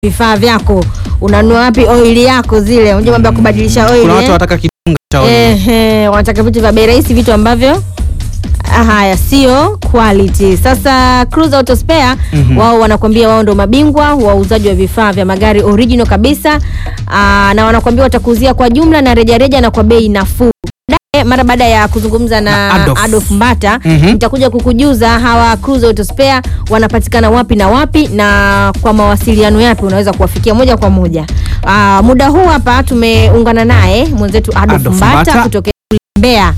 vifaa vyako, unanunua wapi oili yako zile, unajua mambo ya kubadilisha oili Kuna watu eh? wanataka kidunga cha oil. Ehe, wanataka vitu vya bei rahisi, vitu ambavyo ah, haya sio quality. Sasa Cruise Auto Spare Mhm. wao wanakuambia wao ndo mabingwa wa uuzaji wa vifaa vya magari original kabisa. Aa, na wanakuambia watakuuzia kwa jumla na rejareja na kwa bei nafuu. Baadaye, Mara baada ya kuzungumza na, Na Adolf. Adolf Mbata Mhm. nitakuja kukujuza hawa Cruise Auto Spare wanapatikana wapi na wapi na kwa mawasiliano yapi unaweza kuwafikia moja kwa moja. Aa, muda huu hapa tumeungana naye mwenzetu Adolf, Adolf Mbata, Mbata. kutoka Mbeya.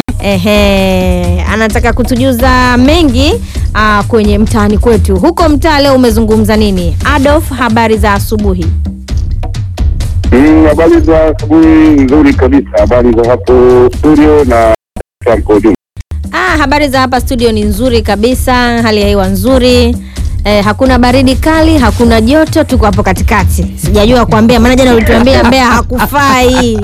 Ehe, anataka kutujuza mengi aa, kwenye mtaani kwetu. Huko mtaa leo umezungumza nini? Adolf, habari za asubuhi. Mm, Habari za asubuhi nzuri kabisa, habari za hapo studio na kwa ujumla. Ah, habari za hapa studio ni nzuri kabisa, hali ya hewa nzuri. Eh, hakuna baridi kali, hakuna joto, tuko hapo katikati. Sijajua kwa Mbeya, maana jana ulituambia Mbeya hakufai.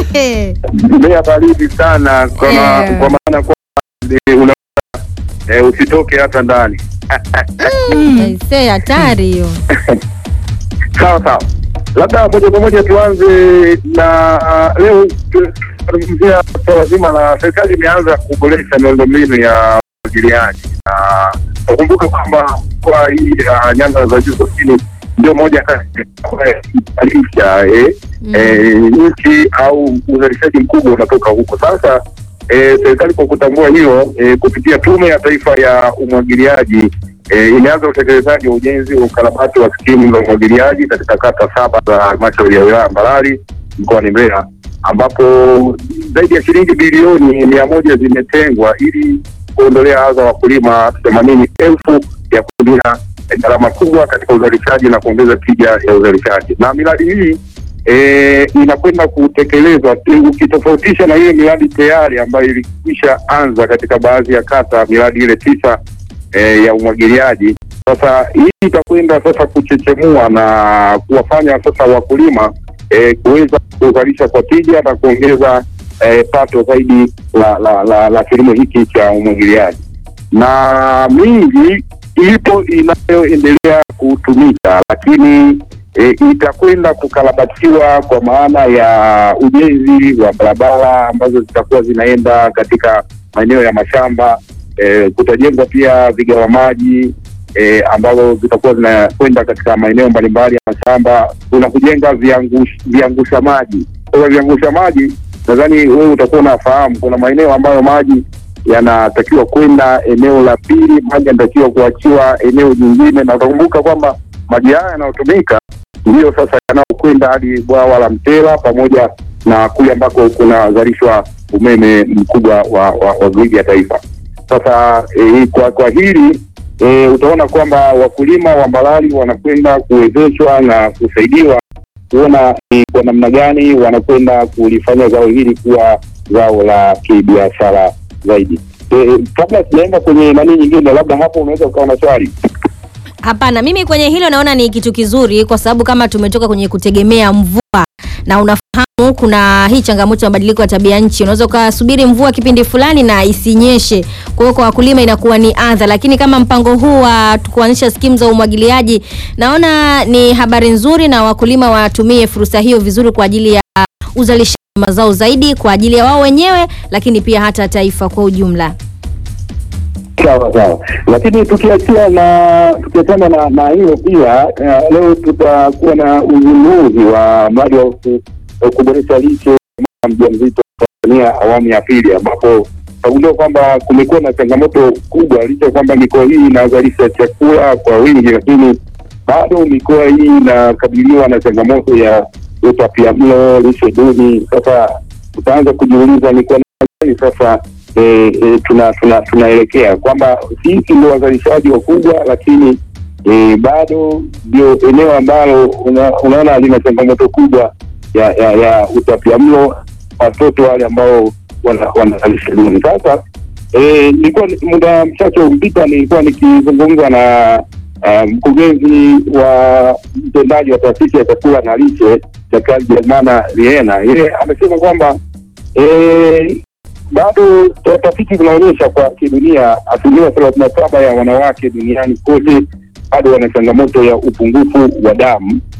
Mbeya baridi sana kwa, ma- Eh. kwa maana kwa una eh, usitoke hata ndani. Aisee, hatari hiyo. Sawa sawa, labda moja kwa moja tuanze na uh, leo tunazungumzia swala zima la serikali imeanza kuboresha miundombinu ya umwagiliaji na nakumbuka kwamba kwa hii uh, nyanda za juu kusini ndio moja kati ya alisha eh, Mm. eh, nchi au uzalishaji mkubwa unatoka huko. Sasa eh, serikali kwa kutambua hilo eh, kupitia Tume ya Taifa ya Umwagiliaji eh, imeanza utekelezaji wa ujenzi wa ukarabati wa skimu za umwagiliaji katika kata saba za halmashauri ya wilaya Mbarali mkoani Mbeya ambapo zaidi ya shilingi bilioni mia moja zimetengwa ili kuondolea adha wakulima themanini elfu ya kutumia gharama kubwa katika uzalishaji na kuongeza tija ya uzalishaji. Na miradi hii e, inakwenda kutekelezwa tu- ukitofautisha na ile miradi tayari ambayo ilikwisha anza katika baadhi ya kata, miradi ile tisa e, ya umwagiliaji. Sasa hii itakwenda sasa kuchechemua na kuwafanya sasa wakulima e, kuweza kuzalisha kwa tija na kuongeza e, pato zaidi la, la, la, la kilimo hiki cha umwagiliaji na mingi ipo inayoendelea kutumika, lakini e, itakwenda kukarabatiwa kwa maana ya ujenzi wa barabara ambazo zitakuwa zinaenda katika maeneo ya mashamba. E, kutajengwa pia vigawa maji e, ambavyo zitakuwa zinakwenda katika maeneo mbalimbali ya mashamba. Kuna kujenga viangush, viangusha maji. Kwa hiyo viangusha maji, nadhani wewe utakuwa unafahamu, kuna maeneo ambayo maji yanatakiwa kwenda eneo la pili, maji yanatakiwa kuachiwa eneo jingine, na utakumbuka kwamba maji haya yanayotumika ndiyo sasa yanayokwenda hadi bwawa la Mtela pamoja na kule ambako kunazalishwa umeme mkubwa wa, wa, wa gridi ya taifa. Sasa e, kwa, kwa hili e, utaona kwamba wakulima wa Mbalali wanakwenda kuwezeshwa na kusaidiwa kuona ni kwa namna gani wanakwenda kulifanya zao hili kuwa zao la kibiashara zaidi. E, kabla sijaenda kwenye nani nyingine, labda hapo unaweza ukawa na swali. Hapana, mimi kwenye hilo naona ni kitu kizuri, kwa sababu kama tumetoka kwenye kutegemea mvua na unafahamu kuna hii changamoto ya mabadiliko ya tabia nchi, unaweza ukasubiri mvua kipindi fulani na isinyeshe. Kwa hiyo kwa wakulima inakuwa ni adha, lakini kama mpango huu wa kuanzisha skimu za umwagiliaji, naona ni habari nzuri, na wakulima watumie fursa hiyo vizuri kwa ajili ya uzalishaji wa mazao zaidi kwa ajili ya wao wenyewe, lakini pia hata taifa kwa ujumla. Sawa sawa, lakini tukiachia na tukiachana na na hilo pia uh, leo tutakuwa na uzinduzi wa mradi wa ku- wa kuboresha lishe ya mama mjamzito Tanzania awamu ya pili, ambapo tutagundua kwamba kumekuwa na changamoto kubwa, licha ya kwamba mikoa hii inazalisha chakula kwa wingi, lakini bado mikoa hii inakabiliwa na changamoto ya utapiamlo, lishe duni. Sasa tutaanza kujiuliza ni kwa namna gani sasa e, e, tuna tuna tunaelekea kwamba sisi ndio wazalishaji wakubwa, lakini e, bado ndio eneo ambalo una, unaona lina changamoto kubwa ya ya, ya utapiamlo watoto wale ambao wana- wanazalisha duni. Sasa e, nilikuwa muda mchache umpita nilikuwa nikizungumza na uh, mkurugenzi wa mtendaji wa taasisi ya chakula na lishe Daktari Jermana Riena, yeye amesema kwamba e, bado tafiti zinaonyesha kwa kidunia asilimia thelathini na saba ya wanawake duniani kote bado wana changamoto ya upungufu wa damu